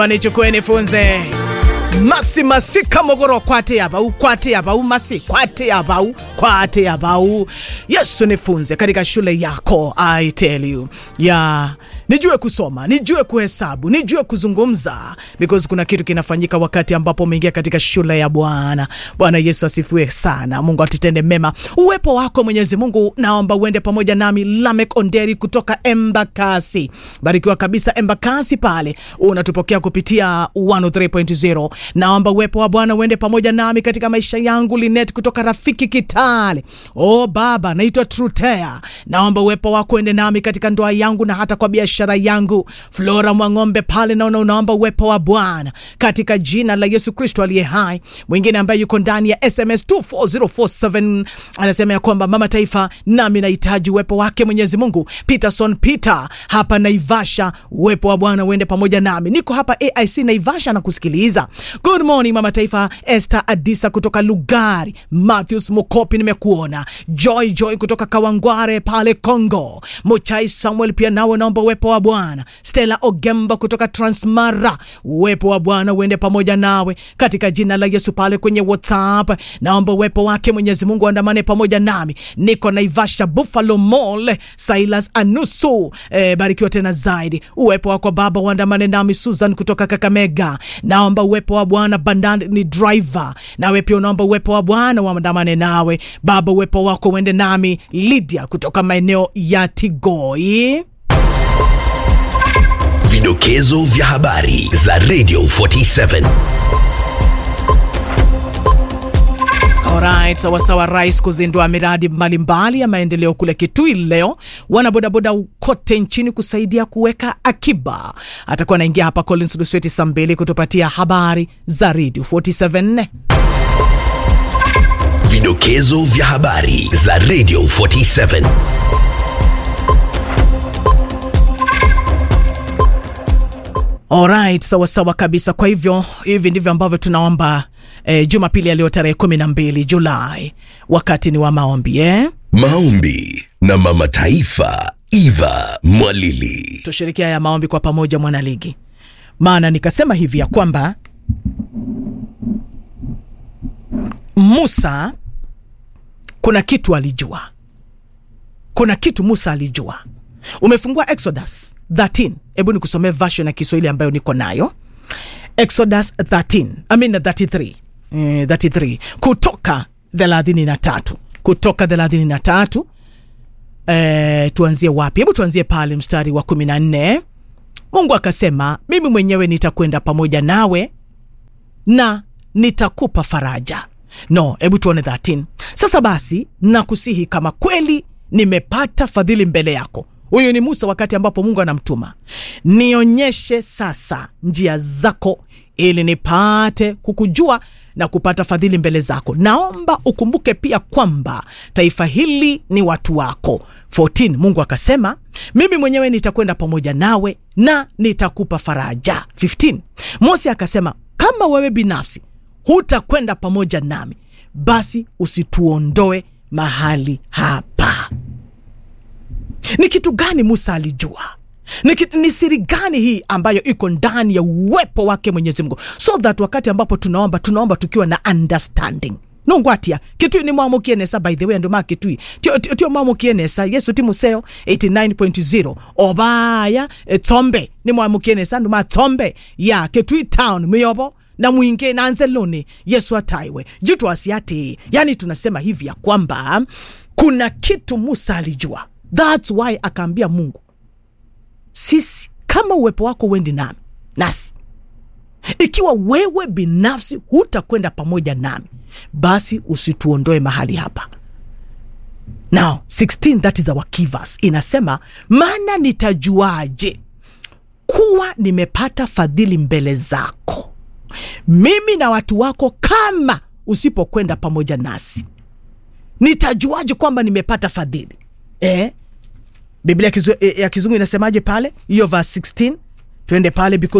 nichukue nifunze masi masika mogoro kwate yabau kwate yabau masi kwate yabau kwate yabau yesu nifunze katika shule yako i tell you ya nijue kusoma nijue kuhesabu nijue kuzungumza because kuna kitu kinafanyika wakati ambapo umeingia katika shule ya bwana bwana yesu asifiwe sana mungu atutende mema uwepo wako mwenyezi mungu naomba uende pamoja nami lamek onderi kutoka embakasi barikiwa kabisa embakasi pale unatupokea kupitia 103.0 naomba uwepo wa bwana uende pamoja nami katika maisha yangu linet kutoka rafiki kitale o baba naitwa trutea naomba uwepo wako uende nami katika ndoa yangu na hata kwa biashara yangu flora mwang'ombe pale naona unaomba uwepo wa bwana katika jina la yesu kristo aliye hai mwingine ambaye yuko ndani ya sms 24047 anasema ya kwamba mama taifa nami nahitaji uwepo wake mwenyezi mungu peterson peter hapa naivasha uwepo wa bwana uende pamoja nami niko hapa aic naivasha na kusikiliza good morning mama taifa esther adisa kutoka lugari matthews mukopi nimekuona joy joy kutoka kawangware pale congo muchai samuel pia nawe naomba uwepo wa bwana stella ogemba kutoka transmara uwepo wa bwana uende pamoja nawe katika jina la yesu pale kwenye whatsapp naomba uwepo wake mwenyezi mungu andamane pamoja nami niko naivasha buffalo mall silas anusu e, barikiwa tena zaidi uwepo wako baba uandamane nami susan kutoka kakamega naomba uwepo wa bwana bandani ni driver nawe pia unaomba uwepo wa bwana uandamane nawe baba uwepo wako uende nami lydia kutoka maeneo ya tigoi Vidokezo vya habari za Radio 47. Alright, sawasawa. Rais kuzindua miradi mbalimbali ya maendeleo kule Kitui leo, wanabodaboda kote nchini kusaidia kuweka akiba. Atakuwa anaingia hapa Collins Lusweti saa mbili kutupatia habari za Radio 47. Vidokezo vya habari za Radio 47. Alright, sawa sawa kabisa. Kwa hivyo hivi ndivyo ambavyo tunaomba eh, Jumapili ya leo tarehe 12 Julai, wakati ni wa maombi eh? Maombi na Mama Taifa Eva Mwalili. tushirikia ya maombi kwa pamoja mwanaligi maana nikasema hivi ya kwamba musa kuna kitu alijua kuna kitu musa alijua umefungua exodus 13 hebu nikusomee version ya kiswahili ambayo niko nayo exodus 13 I mean 33 eh, 33 kutoka 33 kutoka 33 eh, tuanzie wapi hebu tuanzie pale mstari wa kumi na nne mungu akasema mimi mwenyewe nitakwenda pamoja nawe na nitakupa faraja no hebu tuone 13 sasa basi nakusihi kama kweli nimepata fadhili mbele yako huyu ni musa wakati ambapo mungu anamtuma nionyeshe sasa njia zako ili nipate kukujua na kupata fadhili mbele zako naomba ukumbuke pia kwamba taifa hili ni watu wako 14 mungu akasema mimi mwenyewe nitakwenda pamoja nawe na nitakupa faraja 15 mose akasema kama wewe binafsi hutakwenda pamoja nami basi usituondoe mahali hapa ni kitu gani musa alijua ni, ki- ni siri gani hii ambayo iko ndani ya uwepo wake mwenyezi mungu so that wakati ambapo tunaomba tunaomba tukiwa na understanding nongwatia kitui ni mwamukienesa by the way anduma kitui tio, tio, tio mwamukienesa yesu ti museo 89.0 obaya e, tsombe ni mwamukienesa nduma tsombe ya kitui town miyobo na mwinge nanze loni yesu ataiwe jitwasi ati yani tunasema hivi ya kwamba kuna kitu musa alijua thats why akaambia mungu sisi kama uwepo wako uendi nami nasi ikiwa wewe binafsi hutakwenda pamoja nami basi usituondoe mahali hapa now 16 that is our key verse inasema maana nitajuaje kuwa nimepata fadhili mbele zako mimi na watu wako kama usipokwenda pamoja nasi nitajuaje kwamba nimepata fadhili eh? biblia ya kizu- ya kizungu inasemaje pale hiyo verse 16 twende pale because